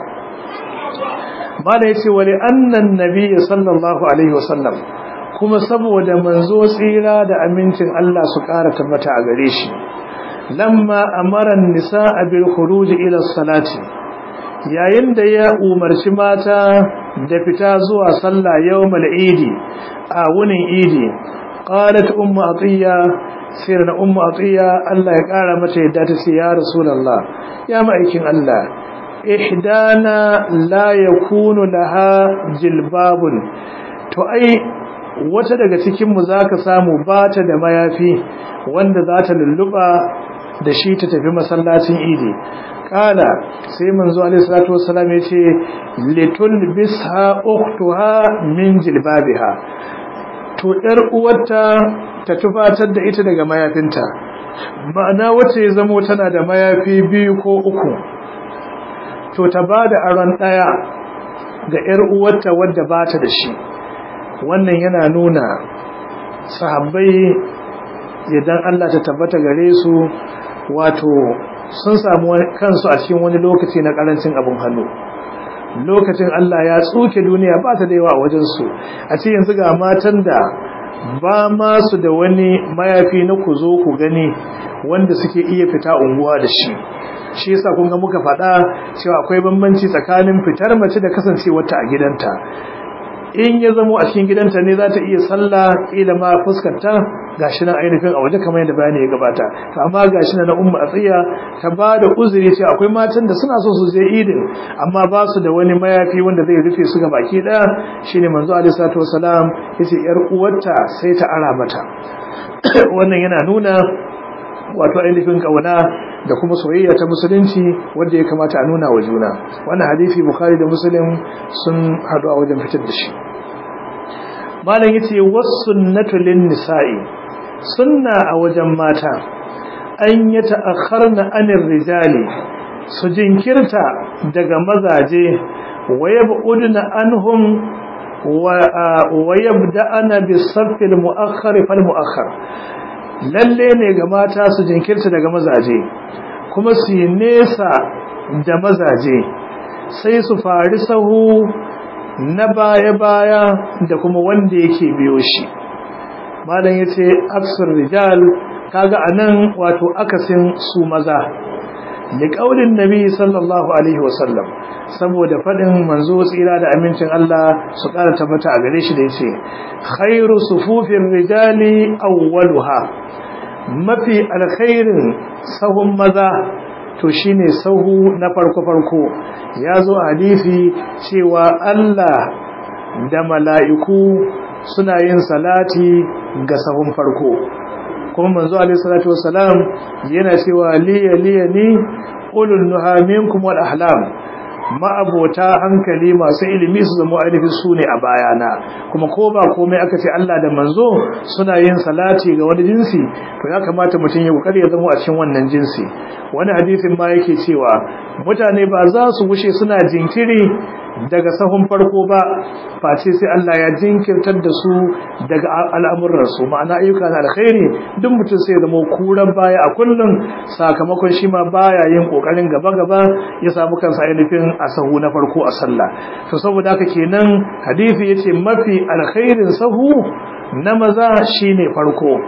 mala yace wali annan nabiy sallallahu alaihi wasallam kuma saboda manzo tsira da amincin Allah su ƙara tabbata a gare shi lamma amaran nisaa bil khuruj ila salati yayin da ya umarci mata da fita zuwa sallah yawmal idi a wunin idi qalat ummu atiya sirna ummu atiya Allah ya ƙara mata yadda ta ce ya rasulullah ya ma'aikin Allah ihdana la yakunu laha jilbabun to ai wata daga cikinmu za ka samu ba ta da mayafi wanda za ta lulluɓa da shi ta tafi masallacin idi ƙala sai manzo alaihissalatu wassalam ya ce litul bisha uktuha min jilbabiha to ɗar uwarta ta tufatar da ita daga mayafinta ma'ana wacce ya zamo tana da mayafi biyu ko uku to ta ba da aron ɗaya ga ‘yar uwarta wadda ba ta da shi wannan yana nuna sahabbai idan Allah ta tabbata gare su wato sun samu kansu a cikin wani lokaci na karancin abin hannu lokacin Allah ya tsuke duniya ba ta da yawa a wajensu a ce yanzu ga matan da ba ma su da wani mayafi na ku zo ku gani wanda suke iya fita unguwa da shi shi yasa kun ga muka faɗa cewa akwai bambanci tsakanin fitar mace da kasancewarta a gidanta in ya zamo a cikin gidanta ne za ta iya sallah kila ma fuskarta gashi nan ainihin a waje kamar yadda bayani ya gabata to amma gashi nan na umma tsiya ta ba da uzuri cewa akwai matan da suna so su je idin amma ba su da wani mayafi wanda zai rufe su ga baki daya shine manzo alaihi salatu wasalam yace yar uwarta sai ta ara mata wannan yana nuna wato ainihin kauna da kuma soyayya ta musulunci wanda ya kamata a nuna wa juna wannan hadisi bukhari da muslim sun hadu a wajen fitar da shi malam yace was-sunnatu lin-nisa'i sunna a wajen mata an yi ta'akharna anir rijali su jinkirta daga mazaje wa yab'udna anhum wa yabda'ana bis-saffil mu'akhkhar fal mu'akhkhar lalle ne ga mata su jinkirta daga mazaje kuma su yi nesa da mazaje sai su fari sahu na baya-baya da kuma wanda yake biyo shi malam ya ce aksar rijal kaga a nan wato akasin su maza da ƙaunin nabi sallallahu alaihi wasallam saboda faɗin manzo tsira da amincin Allah su ƙara tabbata a gare shi da ya ce khairu sufufin rijali awwaluha mafi alkhairin sahun maza to shine sahu na farko-farko ya zo a hadisi cewa Allah da mala'iku suna yin salati ga sahun farko kuma manzo alaihi salatu wassalam yana cewa liya liya ni ulul nuha minkum wal ahlam ma'abota hankali masu ilimi su zama ainihin su ne a bayana kuma ko ba komai aka ce Allah da manzo suna yin salati ga wani jinsi to ya kamata mutum ya kokari ya zama a cikin wannan jinsi wani hadisin ma yake cewa mutane ba za su wuce suna jinkiri daga sahun farko ba face sai Allah ya jinkirtar da su daga al'amuransu ma'ana ayyuka na alkhairi duk mutum sai zama kuran baya a kullum sakamakon shi ma baya yin kokarin gaba-gaba ya samu kansa ainihin a sahu na farko a sallah to saboda haka kenan hadisi yace mafi alkhairin sahu na maza shine farko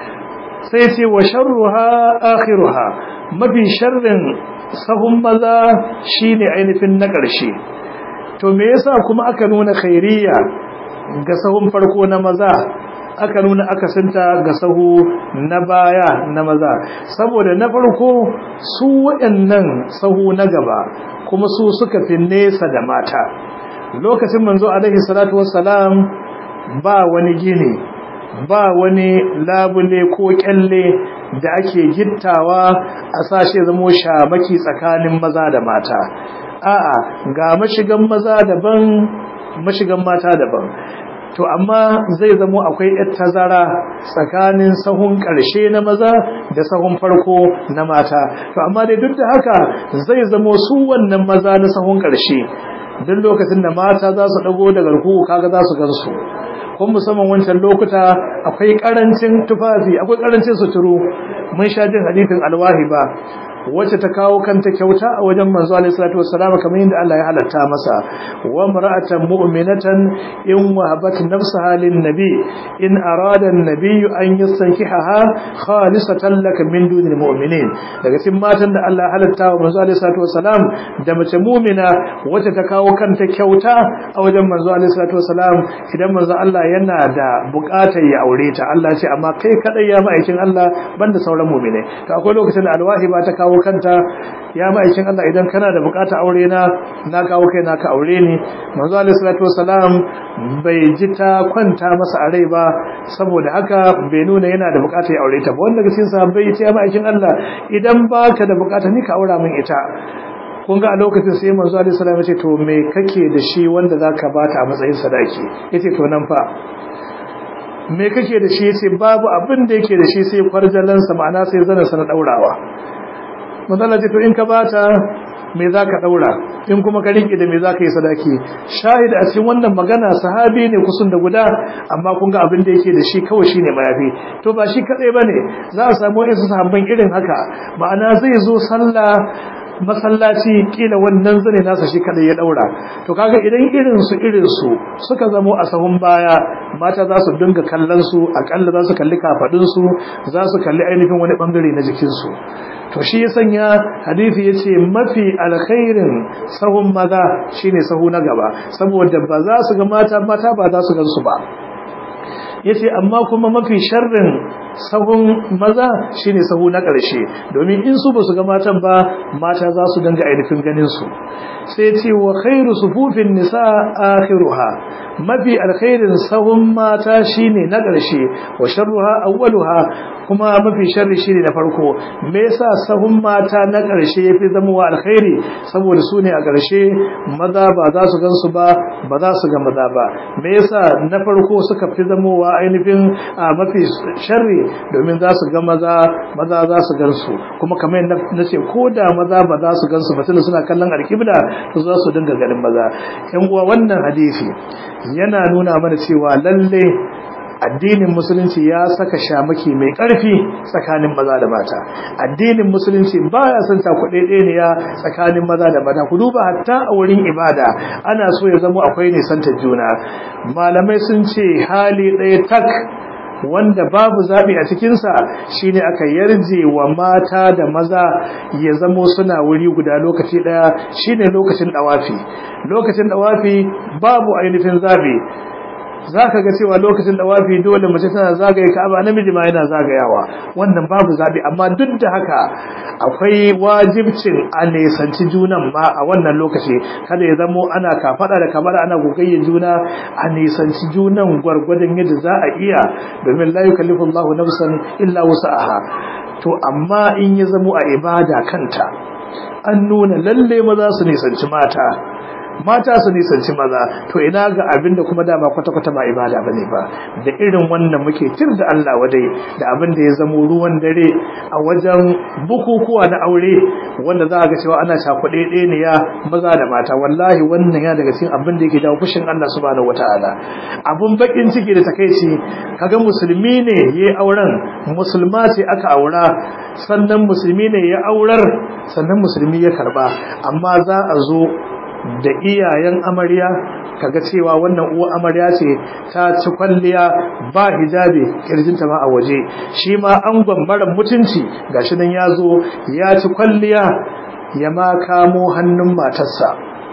sai ce wa sharruha akhiruha mafi sharrin sahun maza shine ainihin na ƙarshe to me yasa kuma aka nuna khairiyya ga sahun farko na maza aka nuna akasinta ga sahu na baya na maza saboda na farko su waɗannan sahu na gaba kuma su suka fi nesa da mata lokacin manzo alaihi salatu wassalam ba wani gini ba wani labule ko kyalle da ake gittawa a sashe zamo shamaki tsakanin maza da mata a'a ga mashigan maza daban mashigan mata daban to amma zai zamo akwai yar tazara tsakanin sahun ƙarshe na maza da sahun farko na mata to amma dai duk da haka zai zamo su wannan maza na sahun ƙarshe duk lokacin da mata za su dago daga ruku kaga za su gansu kun musamman wancan lokuta akwai karancin tufafi akwai karancin suturu mun sha jin hadithin alwahi ba wacce ta kawo kanta kyauta a wajen manzo alaihi salatu wassalam kamar yadda Allah ya halatta masa wa mar'atan mu'minatan in wahabat nafsaha lin nabi in arada an-nabiy an yastankihaha khalisatan lak min dunil mu'minin daga cikin matan da Allah ya halatta wa manzo alaihi salatu wassalam da mace mu'mina wacce ta kawo kanta kyauta a wajen manzo alaihi salatu wassalam idan manzo Allah yana da buƙatar ya aure ta Allah ce amma kai kadai ya ma'aikin Allah banda sauran mu'mine to akwai lokacin da alwahi ba ta kawo kawo kanta ya ma'aikin Allah idan kana da bukata aure na na kawo kai na ka aure ni manzo alaihi salatu wasalam bai ji ta kwanta masa a rai ba saboda haka bai nuna yana da bukata ya aure ta ba wanda cikin sahabbai ya ce ya ma'aikin Allah idan baka da bukata ni ka aura min ita kun ga a lokacin sai manzo alaihi salam ya ce to me kake da shi wanda zaka bata a matsayin sadaki yace to nan fa me kake da shi yace babu abin da yake da shi sai kwarjalansa ma'ana sai zanin sa na daurawa manzala ce to in ka bata me za ka ɗaura in kuma ka riƙe da me za ka yi sadaki shahid a cikin wannan magana sahabi ne kusan da guda amma kun ga abin da yake da shi kawai shi ne mayafi to ba shi kaɗai ba ne za a samu wasu sahabban irin haka ma'ana zai zo sallah masallaci kila wannan zane nasa shi kadai ya daura to kaga idan irin su irin su suka zamo a sahun baya mata za su dinga kallon su akalla za su kalli kafadun su za su kalli ainihin wani bangare na jikin su to shi ya sanya hadisi yace mafi alkhairin sahun maza shine sahu na gaba saboda ba za su ga mata mata ba za su gan su ba yace amma kuma mafi sharrin sahun maza shine sahu na ƙarshe domin in su ba su ga matan ba mata za su danga ainihin ganin su sai ce wa khairu sufufin nisa akhiruha mafi alkhairin sahun mata shine na ƙarshe wa sharruha awwaluha kuma mafi sharri shine na farko me yasa sahun mata na ƙarshe yafi zama wa alkhairi saboda su ne a ƙarshe maza ba za su gansu ba ba za su ga maza ba me yasa na farko suka fi zama wa ainihin mafi sharri domin za su ga maza maza za su gansu kuma kamar yadda na ce ko da maza ba za su gansu ba tunda suna kallon alkibla to za su dinga ganin maza yan uwa wannan hadisi yana nuna mana cewa lalle addinin musulunci ya saka shamaki mai ƙarfi tsakanin maza da mata addinin musulunci baya son ta ya tsakanin maza da mata ku duba hatta a wurin ibada ana so ya zama akwai nisantar juna malamai sun ce hali ɗaya tak wanda babu zaɓi a cikinsa shine aka yarje wa mata da maza ya zamo suna wuri guda lokaci ɗaya shine lokacin ɗawafi lokacin ɗawafi babu ainihin zaɓi za ka ga cewa lokacin da wafi dole mace tana zagaye ka'aba namiji ma yana zagayawa wannan babu zabi amma duk da haka akwai wajibcin a nesanci junan ma a wannan lokaci kada ya zamo ana kafada da kamar ana gogayya juna a nesanci junan gwargwadon yadda za a iya domin la yukallifu Allahu nafsan illa wus'aha to amma in ya zamo a ibada kanta an nuna lalle maza su nisanci mata mata su nisanci maza to ina ga abin da kuma dama kwata-kwata ba ibada ba ne ba da irin wannan muke tir da Allah wadai da abin da ya zamo ruwan dare a wajen bukukuwa na aure wanda za a ga cewa ana shakuɗe ne ya maza da mata wallahi wannan ya daga cikin abin da yake jawo fushin Allah subhanahu wataala abun bakin ciki da takeici kaga musulmi ne yayi auren musulma ce aka aura sannan musulmi ne ya aurar sannan musulmi ya karba amma za a zo da iyayen amarya kaga cewa wannan uwa amarya ce ta ci kwalliya ba hijabi kirjinta ma a waje shi ma an gwambaran mutunci gashi nan ya zo ya ci kwalliya ya ma kamo hannun matarsa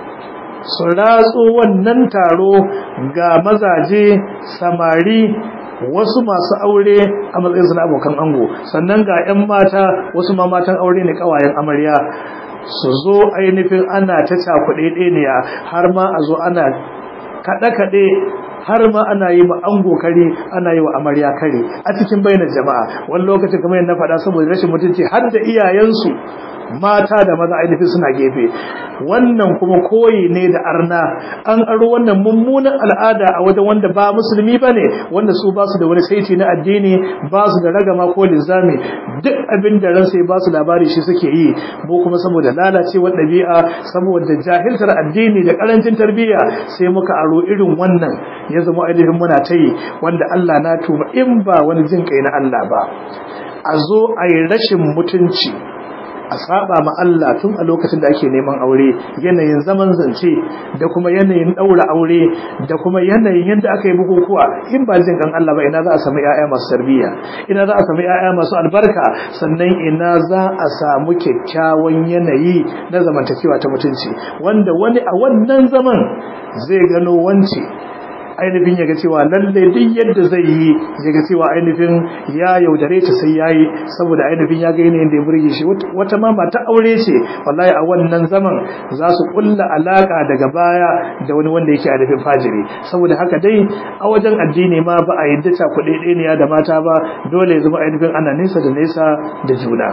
su ratso wannan taro ga mazaje samari wasu masu aure a matsayinsu na abokan ango sannan ga 'yan mata wasu ma matan aure ne kawayen amarya su zo ainihin ana ta cakuɗe ɗeniya har ma a zo ana kaɗe-kaɗe har ma ana yi ma ango kare ana yi wa amarya kare a cikin bainar jama'a wani lokacin kamar yadda na faɗa saboda rashin mutunci har da iyayensu mata da maza ainihin suna gefe wannan kuma koyi ne da arna an aro wannan mummunan al'ada a wajen wanda ba musulmi ba ne wanda su ba su da wani saiti na addini ba su da ragama ko linzami duk abin da ran sai ba su labari shi suke yi mu kuma saboda lalacewar ɗabi'a saboda jahiltar addini da karancin tarbiyya sai muka aro irin wannan ya zama ainihin muna ta yi wanda Allah na tuba in ba wani jin kai na Allah ba a zo a yi rashin mutunci a saba ma Allah tun a lokacin da ake neman aure yanayin zaman zance da kuma yanayin daura aure da kuma yanayin yadda aka yi bukukuwa in ba jin kan Allah ba ina za a samu ƴaƴa masu tarbiyya ina za a samu ƴaƴa masu albarka sannan ina za a samu kyakkyawan yanayi na zamantakewa ta mutunci wanda wani a wannan zaman zai gano wance ainihin ya ga cewa lalle duk yadda zai yi ya ga cewa ainihin ya yaudare ta sai yayi saboda ainihin ya ga yanayin da ya burge shi wata ma mata aure ce wallahi a wannan zaman za su kulla alaka daga baya da wani wanda yake ainihin fajiri saboda haka dai a wajen addini ma ba a yadda ta kuɗi ɗaya da mata ba dole ya zama ainihin ana nesa da nesa da juna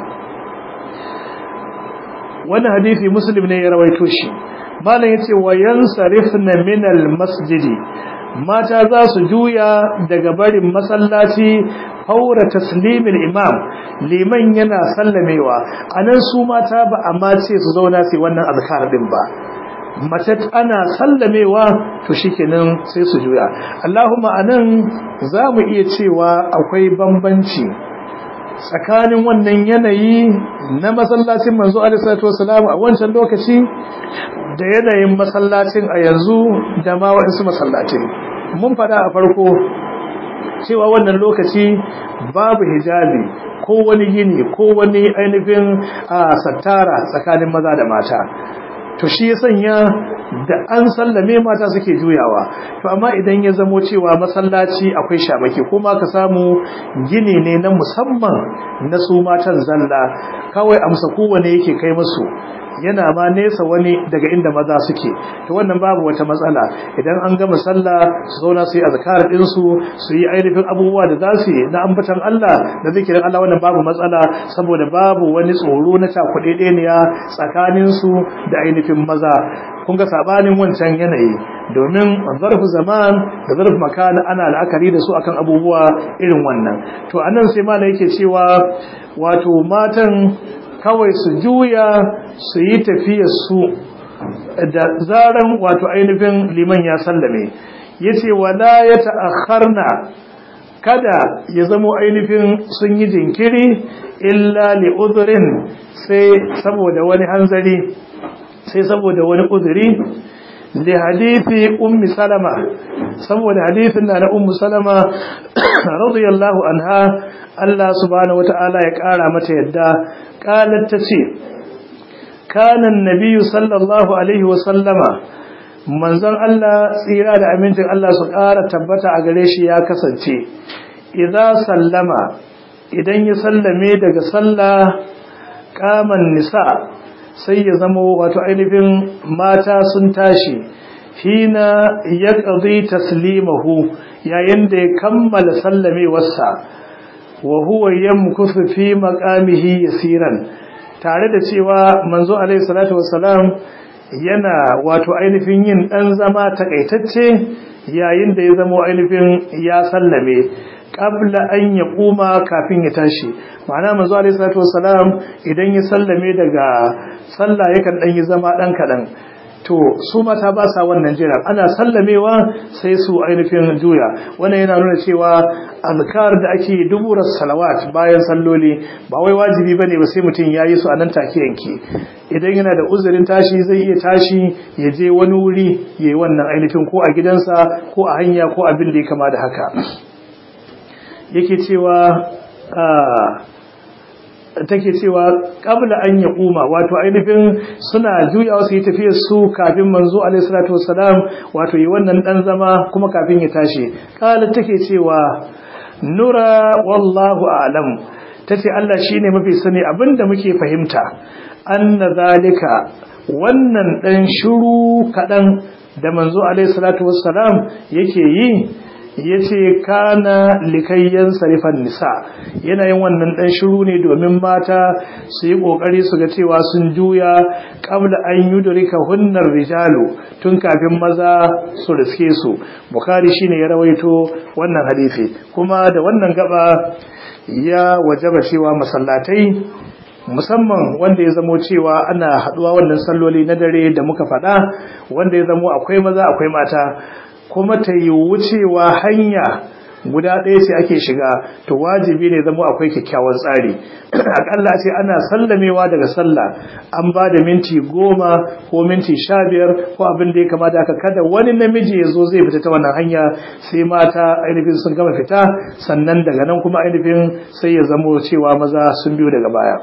wannan hadisi muslim ne ya rawaito shi malam yace wa yansarifna min al masjidi mata za su juya daga barin masallaci faura taslimil imam liman yana sallamewa anan su mata ba amma ce su zauna su wannan azkar din ba mace ana sallamewa to shikenan sai su juya Allahumma anan zamu iya cewa akwai bambanci tsakanin wannan yanayi na masallacin manzo alaihi salatu wasalam a wancan lokaci da yanayin masallacin a yanzu da ma waɗansu masallacin mun fada a farko cewa wannan lokaci babu hijabi ko wani gini ko wani ainihin sattara tsakanin maza da mata to shi ya sanya da an sallame mata suke juyawa to amma idan ya zamo cewa masallaci akwai shamaki kuma ka samu gini ne na musamman na su matan zalla kawai amsa kowane yake kai musu yana ma nesa wani daga inda maza suke to wannan babu wata matsala idan an gama sallah su zauna su yi azkar din su su yi ainihin abubuwa da za su yi na ambatan Allah da zikirin Allah wannan babu matsala saboda babu wani tsoro na cakuɗeɗeniya tsakanin su da ainihin maza kun ga sabanin wancan yanayi domin zarfu zaman da zarfu makan ana la'akari da su akan abubuwa irin wannan to anan sai malai yake cewa wato matan kawai su juya su yi tafiyar su da zaran wato ainihin liman ya sallame yace wala ya ta'akharna kada ya zamo ainihin sun yi jinkiri illa li udhrin sai saboda wani hanzari sai saboda wani uzuri li hadithi ummi salama saboda hadithin na ummu salama radiyallahu anha Allah subhanahu wataala ya kara mata yadda qalat tace kana annabi sallallahu alaihi wa sallama manzon Allah tsira da amincin Allah su kara tabbata a gare shi ya kasance idza sallama idan ya sallame daga sallah kaman nisa sai ya zama wato ainihin mata sun tashi hina ya ƙazi taslimahu yayin da ya kammala sallamewarsa wa huwa yamkusu fi maqamihi yasiran tare da cewa manzo alaihi salatu wassalam yana wato ainihin yin dan zama takaitacce yayin da ya zama ainihin ya sallame qabla an ya kuma kafin ya tashi ma'ana manzo alaihi salatu wassalam idan ya sallame daga sallah yakan dan yi zama dan kadan to su mata ba sa wannan jiran ana sallamewa sai su ainihin juya wannan yana nuna cewa azkar da ake duburar salawat bayan salloli ba wai wajibi bane ba sai mutum yayi su a nan take yanke idan yana da uzurin tashi zai iya tashi ya je wani wuri yayi wannan ainihin ko a gidansa ko a hanya ko abin da ya kama da haka yake cewa take cewa qabla an yaquma wato ainihin suna juyawa su yi tafiyar su kafin manzo alaihi salatu wassalam wato yi wannan dan zama kuma kafin ya tashi kala take cewa nura wallahu a'lam tace Allah shine mafi sani abinda muke fahimta anna zalika wannan dan shiru kadan da manzo alaihi salatu wassalam yake yi yace kana likayyan sarifan nisa yana yin wannan dan shiru ne domin mata su yi kokari su ga cewa sun juya qabla an yudrika hunnar rijalu tun kafin maza su riske su bukhari shine ya rawaito wannan hadisi kuma da wannan gaba ya wajaba cewa masallatai musamman wanda ya zamo cewa ana haduwa wannan salloli na dare da muka faɗa wanda ya zamo akwai maza akwai mata kuma ta yi wucewa hanya guda ɗaya ce ake shiga to wajibi ne zama akwai kyakkyawan tsari akalla ce ana sallamewa daga sallah an ba da minti goma ko minti sha biyar ko abin da ya kamata aka kada wani namiji ya zo zai fita ta wannan hanya sai mata ainihin sun gama fita sannan daga nan kuma ainihin sai ya zamo cewa maza sun biyo daga baya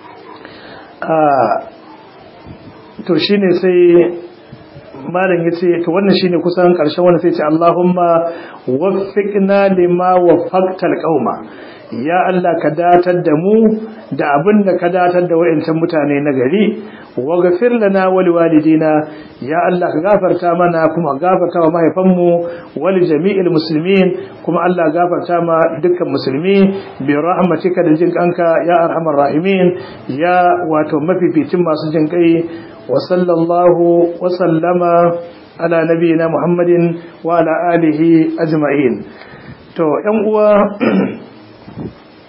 to shine sai malam yace to wannan shine kusan karshen wannan sai ce Allahumma waffiqna lima waffaqtal qauma ya Allah ka datar da mu da abin da ka datar da wayancan mutane na gari waghfir lana wa liwalidina ya Allah ka gafarta mana kuma gafarta wa mahaifanmu wa li jami'il muslimin kuma Allah gafarta ma dukkan musulmi bi rahmatika da jin kanka ya arhamar rahimin ya wato mafificin masu jin kai وصلى الله وسلم على نبينا محمد وعلى آله أجمعين to ‘yan uwa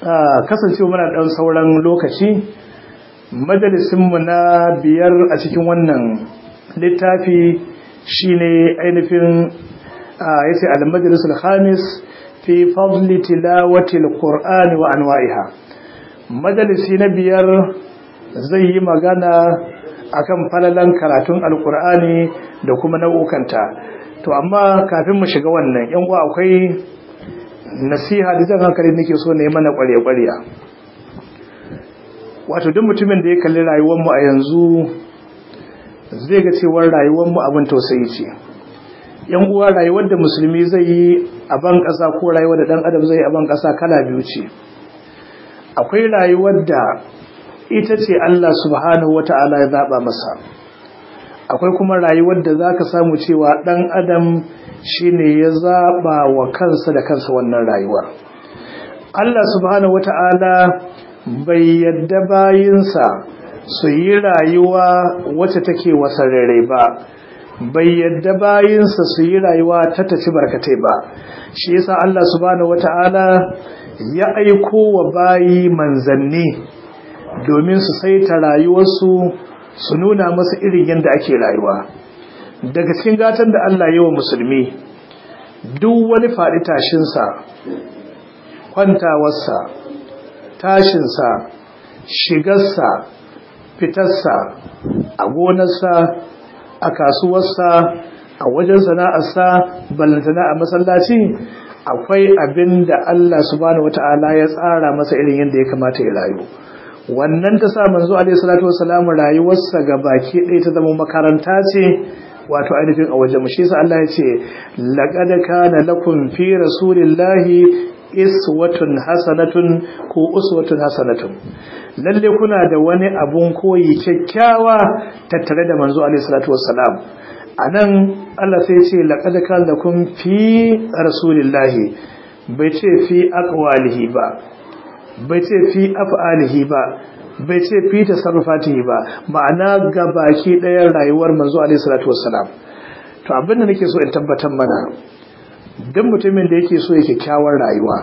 kasancewa muna ɗan sauran lokaci majalisinmu na biyar a cikin wannan littafi shine ainihin ya ce al-majalisul khamis fi fadli tilawati al-qur'an wa anwa'iha majalisi na biyar zai yi magana akan falalan karatun alkur'ani da kuma nau'ukanta to amma kafin mu shiga wannan yan uwa akwai nasiha da jan hankali nake so ne mana kware-kwariya wato duk mutumin da ya kalli rayuwar mu a yanzu zai ga cewar rayuwar mu abin tausayi ce yan uwa rayuwar da musulmi zai yi a ban ƙasa ko rayuwar da dan adam zai yi a ban ƙasa kala biyu ce akwai rayuwar da ita ce Allah subhanahu wata'ala ya zaba masa akwai kuma rayuwar da zaka samu cewa dan adam shine ya zaba wa kansa da kansa wannan rayuwar Allah subhanahu wata'ala bai yadda bayinsa su yi rayuwa wacce take wasarere ba bai yadda bayinsa su yi rayuwa ta tafi barkatai ba shi yasa Allah subhanahu wata'ala ya aiko wa bayi manzanni domin su saita rayuwarsu su nuna masa irin yadda ake rayuwa daga cikin gatan da Allah yi wa musulmi duk wani faɗi tashinsa kwantawarsa tashinsa shigarsa fitarsa a gonarsa a kasuwarsa a wajen sana'arsa ballantana a masallaci akwai abin da Allah subhanahu wata'ala ya tsara masa irin yadda ya kamata ya rayu wannan ta sa manzo alaihi salatu wassalamu rayuwarsa ga baki ɗaya ta zama makaranta ce wato ainihin a wajen shi sa Allah ya ce laqad kana lakum fi rasulillahi iswatun hasanatun ko uswatun hasanatun lalle kuna da wani abun koyi kyakkyawa tattare da manzo alaihi salatu wassalam anan Allah sai ce laqad kana lakum fi rasulillahi bai ce fi aqwalihi ba bai ce fi af'alihi ba bai ce fi tasarrufatihi ba ma'ana ga baki ɗayan rayuwar manzo alaihi salatu wassalam to abin da nake so in tabbatar mana duk mutumin da yake so ya kyakkyawar rayuwa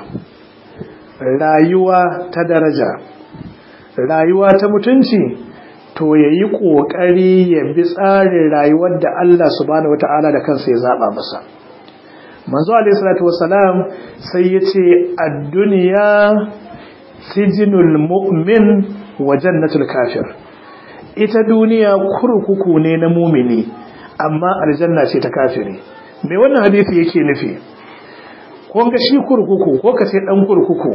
rayuwa ta daraja rayuwa ta mutunci to ya yi ƙoƙari ya bi tsarin rayuwar da Allah subhanahu wata'ala da kansa ya zaɓa masa manzo alaihi salatu wassalam sai ya ce a duniya sijinul mu'min wa jannatul kafir ita duniya kurkuku ne na mumini amma aljanna ce ta kafiri me wannan hadisi yake nufi ko ga shi kurkuku ko kace dan kurkuku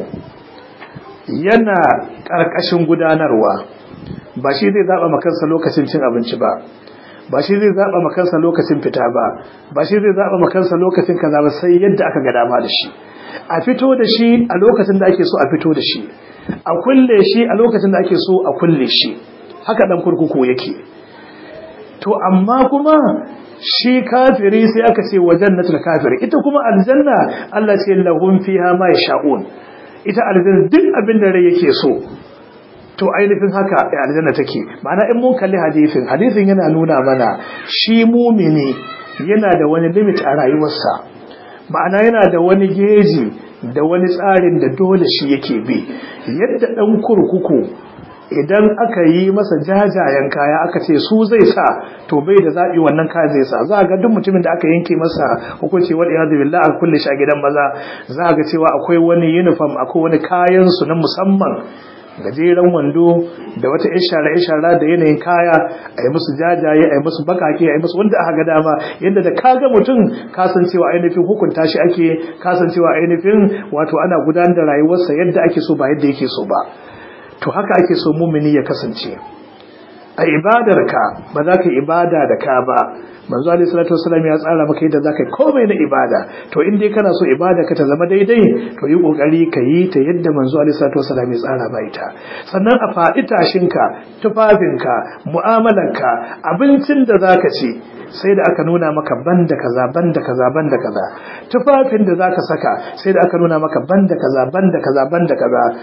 yana karkashin gudanarwa ba shi zai zaba makansa lokacin cin abinci ba ba shi zai zaba makansa lokacin fita ba ba shi zai zaba makansa lokacin kaza ba sai yadda aka ga dama da shi a fito da shi a lokacin da ake so a fito da shi a kulle shi a lokacin da ake so a kulle shi haka dan kurkuku yake to amma kuma shi kafiri sai aka ce wa jannatul kafiri ita kuma aljanna Allah ce lahum fiha ma yasha'un ita aljanna duk abin da rai yake so to ainihin haka aljanna take ma'ana in mun kalli hadisin hadisin yana nuna mana shi mumini yana da wani limit a rayuwarsa ma'ana yana da wani geji da wani tsarin da dole shi yake bi yadda dan kurkuku idan aka yi masa jajayen kaya aka ce su zai sa to bai da zaɓi wannan kaya zai sa za ga duk mutumin da aka yanke masa hukunci wal iyadu billah a kulle shi a gidan maza za ga cewa akwai wani uniform akwai wani kayan su na musamman gajeren wando da wata ishara ishara da yanayin kaya a yi musu jajaye a yi musu bakake a yi musu wanda aka ga dama yadda da kaga mutum kasancewa ainihin hukunta shi ake kasancewa ainihin wato ana gudanar da rayuwarsa yadda ake so ba yadda yake so ba to haka ake so mumini ya kasance a ibadarka ba za ka ibada da ka ba manzo alaihi salatu wasallam ya tsara maka yadda za ka yi komai na ibada to in dai kana so ibada ka ta zama daidai to yi kokari ka yi ta yadda manzo alaihi salatu wasallam ya tsara ba ita sannan a faɗi tashinka tufafinka mu'amalarka abincin da za ka ci sai da aka nuna maka banda kaza banda kaza banda kaza tufafin da zaka saka sai da aka nuna maka banda kaza banda kaza banda kaza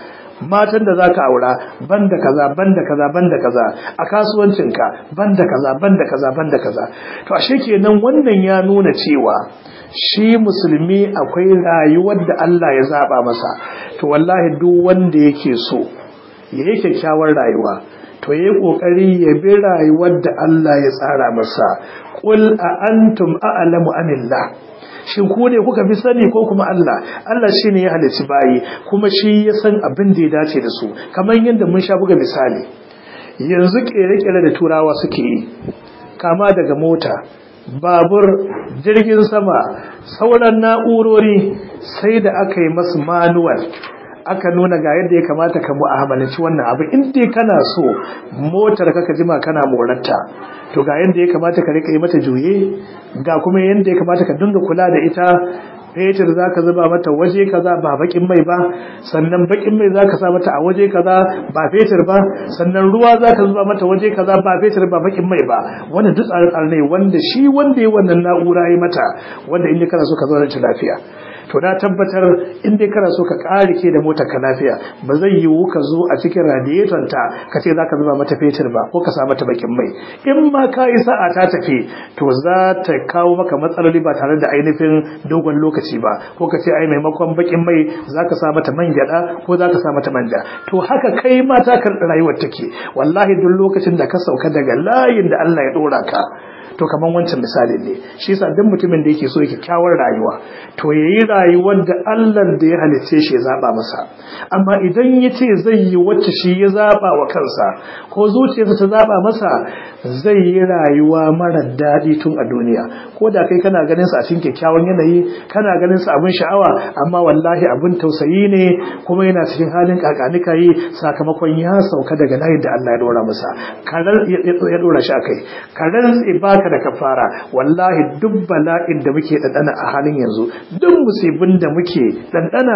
matan da zaka aura banda kaza banda kaza banda kaza a kasuwancinka banda kaza banda kaza banda kaza to ashe kenan wannan ya nuna cewa shi musulmi akwai rayuwar da Allah ya zaba masa to wallahi duk wanda yake so yayi kyakkyawar rayuwa to yayi kokari ya bi rayuwar da Allah ya tsara masa qul a antum a'lamu amillah shin ku ne kuka fi sani ko kuma Allah Allah shine ya halicci bayi kuma shi ya san abin da ya dace da su kamar yadda mun sha buga misali yanzu kere-kere da turawa suke yi kama daga mota babur jirgin sama sauran na'urori sai da aka yi masu manuwal aka nuna ga yadda ya kamata ka mu'amalanci wannan abu in dai kana so motar ka jima kana morarta to ga yadda ya kamata ka rika yi mata juye ga kuma yadda ya kamata ka dinga kula da ita fetur za ka zuba mata waje kaza ba bakin mai ba sannan bakin mai za ka sa mata a waje kaza ba fetur ba sannan ruwa za ka zuba mata waje kaza ba fetur ba bakin mai ba wanda duk tsare-tsare ne wanda shi wanda ya wannan na'ura ya mata wanda in kana so ka zauna ta lafiya to na tabbatar in dai kana so ka kare ke da motar ka lafiya ba zai yiwu ka zo a cikin radiator ta ka ce zaka zuba mata fetur ba ko ka sa mata bakin mai in ma ka yi sa'a ta tafi to za ta kawo maka matsaloli ba tare da ainihin dogon lokaci ba ko ka ce ai maimakon bakin mai zaka sa mata man gyada ko zaka sa mata manja to haka kai ma ta kan rayuwar take wallahi duk lokacin da ka sauka daga layin da Allah ya dora ka to kaman wancan misalin ne shi yasa duk mutumin da yake so yake kyawar rayuwa to yayi rayuwar da Allah da ya halicce shi ya zaba masa amma idan yace zai yi wacce shi ya zaba wa kansa ko zuciyarsa ta zaba masa zai yi rayuwa mara daɗi tun a duniya ko da kai kana ganin sa a cikin kyakkyawan yanayi kana ganin sa abin sha'awa amma wallahi abin tausayi ne kuma yana cikin halin kakanika yi sakamakon ya sauka daga layin da Allah ya dora masa karar ya dora shi akai karar ba baka da kafara wallahi duk bala'in da muke dandana a halin yanzu duk musibin da muke dandana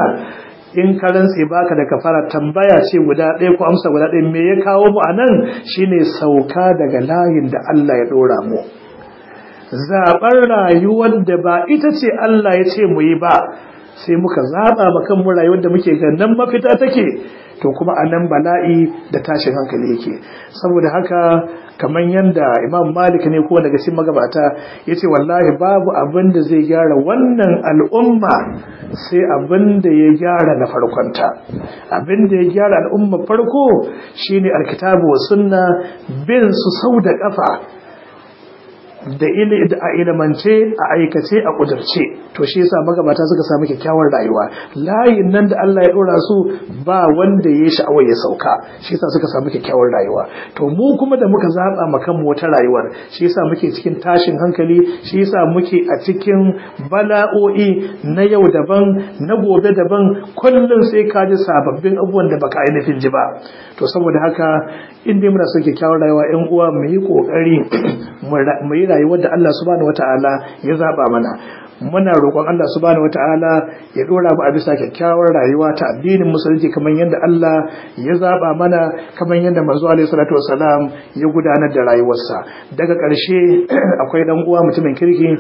in ka rantse baka da kafara tambaya ce guda ɗaya ko amsa guda ɗaya me ya kawo mu anan shine sauka daga layin da Allah ya dora mu zaɓar rayuwar da ba ita ce Allah ya ce mu yi ba sai muka zaɓa ma kanmu rayuwar da muke ganin mafita take to kuma a nan bala'i da tashin hankali yake saboda haka kamar yadda imam malik ne ko daga cikin magabata ya ce wallahi babu abin da zai gyara wannan al'umma sai abin da ya gyara na farkonta abin da ya gyara al'umma farko shine alkitabu wa sunna bin su sau da kafa da a ilimance a aikace a kudurce to shi yasa magabata suka samu kyakkyawar rayuwa layin nan da Allah ya dora su ba wanda ya sha'awar ya sauka shi yasa suka samu kyakkyawar rayuwa to mu kuma da muka zaba ma kanmu wata rayuwar shi yasa muke cikin tashin hankali shi yasa muke a cikin bala'o'i na yau daban na gobe daban kullum sai ka ji sababbin abubuwan da baka ainihin ji ba to saboda haka in dai muna son kyakkyawar rayuwa ƴan uwa mu yi kokari mu yi rayuwar da Allah subhanahu wataala ya zaba mana muna roƙon Allah subhanahu wataala ya dora mu a bisa kyakkyawar rayuwa ta addinin musulunci kamar yadda Allah ya zaba mana kamar yadda manzo alaihi salatu wasalam ya gudanar da rayuwarsa daga ƙarshe akwai dan uwa mutumin kirki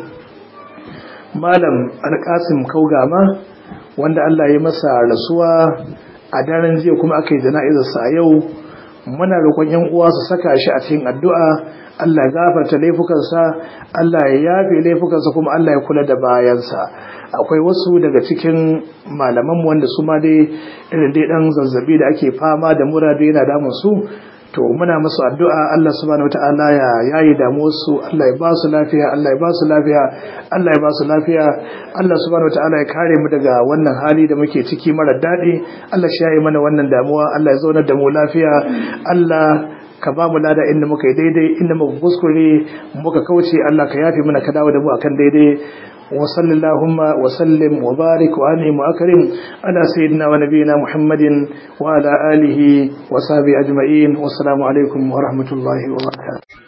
malam alƙasim kaugama wanda Allah ya masa rasuwa a daren jiya kuma aka yi jana'izarsa a yau muna roƙon yan uwa su saka shi a cikin addu'a Allah ya gafarta laifukansa Allah ya yafe laifukansa kuma Allah ya kula da bayansa akwai wasu daga cikin malaman wanda su ma dai irin dai dan zazzabi da ake fama da mura da yana damun su to muna musu addu'a Allah subhanahu wataala ya yayi damuwar su Allah ya ba su lafiya Allah ya ba su lafiya Allah ya ba su lafiya Allah subhanahu wataala ya kare mu daga wannan hali da muke ciki mara daɗi Allah shi yayi mana wannan damuwa Allah ya zaunar da mu lafiya Allah ka ba mu lada inda muka yi daidai inda muka kuskure muka kauce Allah ka yafe mana ka dawo da mu akan daidai وصل اللهم وسلم وبارك وأنعم وأكرم على سيدنا ونبينا محمد وعلى آله وصحبه أجمعين والسلام عليكم ورحمة الله وبركاته